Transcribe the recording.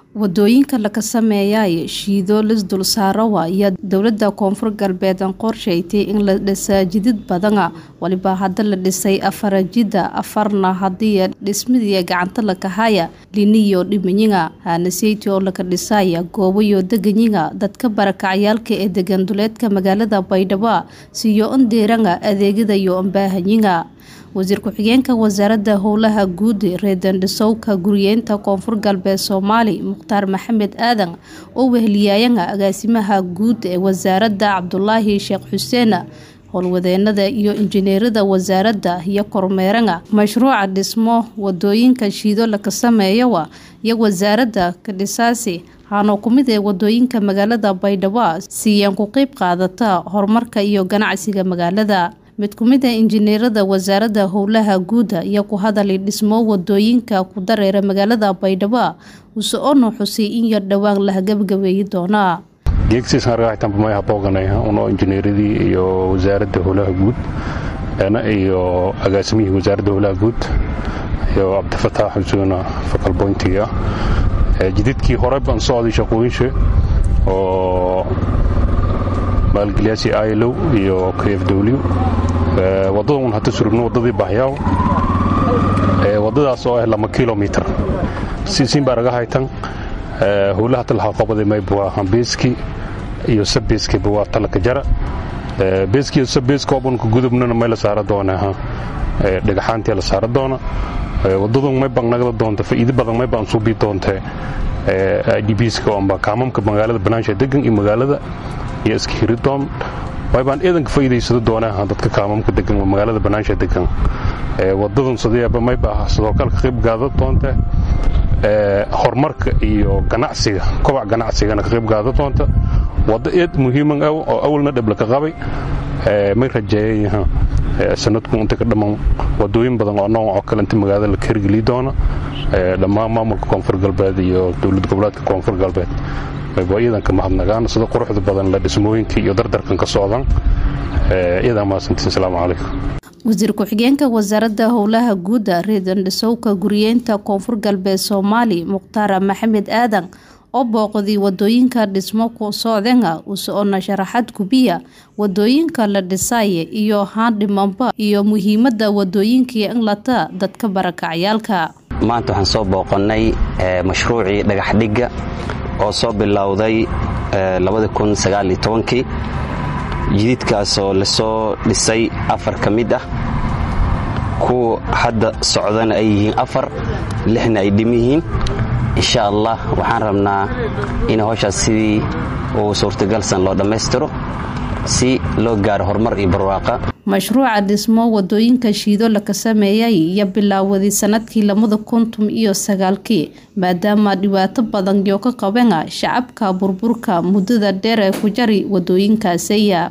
wadooyinka laga sameeyay shiido lisdul saarawa iyo dowlada koonfur galbeed qorshaysay in la dhisaa jidid badana waliba hadda la dhisay afara jida afarna hadii dhismidii gacanta lakahaya liniyo dhimanyiga hanaseytii oo laga dhisaya goobayo deganyiga dadka barakacayaalka ee degan duleedka magaalada baydhabo siyo ondeeranga adeegadayo ambaahanyiga wasiir ku-xigeenka wasaaradda howlaha guud reedandhisowka guriyeenta koonfur galbeed soomaali mukhtaar maxamed aadan oo weheliyaayanga agaasimaha guud ee wasaaradda cabdulaahi sheekh xuseen howlwadeenada iyo injineerada wasaaradda iyo kormeeranga mashruuca dhismo wadooyinka shiido laga sameeyawa iyo wasaaradda kadhisaasi haanoo ku mid ee wadooyinka magaalada baydhabo siiyaan ku qeyb qaadata horumarka iyo ganacsiga magaalada mid ku mid a injineerada wasaaradda howlaha guuda iyo ku hadalay dhismo wadooyinka ku dareera magaalada baydhabo use ono xusay in yar dhowaan la gabagabeeyi doonaa geegsiisargaaxtanbamay booganay uno injineeradii iyo wasaaradda howlaha guud iyo agaasimihii wasaaradda howlaha guud iyo cabdifataax xusuuna fakalboyntiga jididkii hore baan socday shaqooyinsha oo maalgelyaasi ilo iyo k f w wadada un hata surugno wadadii bahyaaw wadadaas oo ah lama kilomitr siinbaa raga haytan howlaha talaha qabada mayba waa hambeeski iyo sabeeskiba waa talaka jara beeski iyo sabeeska obanka gudubnana may la saara doonaa dhagaxaantii la saara doona wadadu may baan nagada doonta faa'iido badan may baan suubii doontee idbska amba kaamamka magaalada banaansha degan iyo magaalada iyo iska hiridoon waybaan eedanka faa'iidaysado doonaaha dadka kaamamka degan magaalada banaansha degan wadadan sadeeba mayba sidoo kale ka qayb gaada doonta horumarka iyo ganacsiga kobac ganacsigana ka qayb gaada doonta waddo eed muhiiman ah oo awalna dhab laka qabay may rajeeyayaha sanadku inta ka dhammaan wadooyin badan oo nooc oo kale inta magaalada la hirgeli doona dhammaan maamulka koonfur galbeed iyo dowlad goboleedka koonfur galbeed waa iidanka mahadnagaan sida quruxda badan la dhismooyinka iyo dardarkan ka socdaan iyadaa mahadsantiin asalaamu calaykum wasiir ku-xigeenka wasaaradda howlaha guuda reedandhisowka guriyeenta koonfur galbeed soomaali mukhtaar maxamed aadan oo booqday wadooyinka dhismo ku socdenga usoona sharaxad gubiya wadooyinka la dhisaya iyo haandhimanba iyo muhiimada wadooyinkii inlata dadka barakacayaalka maanta waxaan soo booqannay mashruucii dhagaxdhigga oo soo bilowday kii jididkaasoo lasoo dhisay afar ka mid ah kuwa hadda socdana ay yihiin afar lixna ay dhim yihiin insha allah waxaan rabnaa in howshaas sidii uu suurtagalsan loo dhammaystiro si loo gaaro horumar iyo barwaaqa mashruuca dhismo wadooyinka shiido laka sameeyay iyo bilaawaday sanadkii labada kuntum iyo sagaalkii maadaama dhibaato badan yoo ka qabana shacabka burburka muddada dheer ee ku jari wadooyinkaasiya